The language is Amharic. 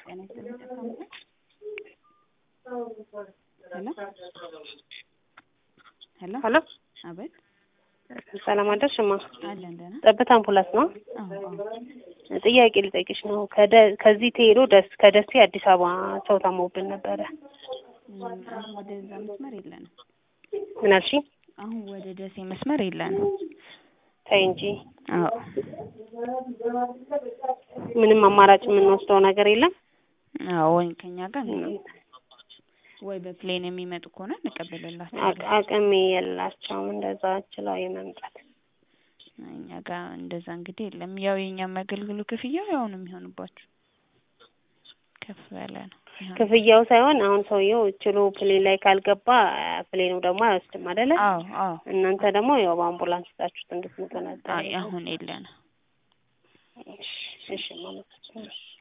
ጤና ይስጥልኝ ተሰማ ሄሎ ሄሎ ሄሎ አቤት ሰላም አደርሽ እማ አለን ደህና ጠብታ አምቡላንስ ነው አዎ አዎ ጥያቄ ልጠይቅሽ ነው ከደ- ከዚህ ተሄዶ ደስ ከደሴ አዲስ አበባ ሰው ታሞብን ነበረ እም፣ አሁን ወደዛ መስመር የለንም ምን አልሽኝ አሁን ወደ ደሴ መስመር የለንም ተይ እንጂ አዎ ምንም አማራጭ የምንወስደው ነገር የለም አዎ ወይ ከኛ ጋር ወይ በፕሌን የሚመጡ ከሆነ እንቀበልላቸዋለን አቅ- አቅሜ የላቸውም እንደዛ ችለው የመምጣት እኛ ጋር እንደዛ እንግዲህ የለም ያው የእኛም አገልግሎት ክፍያው ያው ነው የሚሆንባችሁ ከፍ ያለ ነው የሚሆነው። ክፍያው ሳይሆን አሁን ሰውየው ችሎ ፕሌን ላይ ካልገባ ፕሌኑ ደግሞ አይወስድም አይደለ አዎ አዎ እናንተ ደግሞ ያው በአምቡላንስ ይዛችሁት እንድትመጡ ነበር አይ አሁን የለንም እሺ እሺ ማለት ነው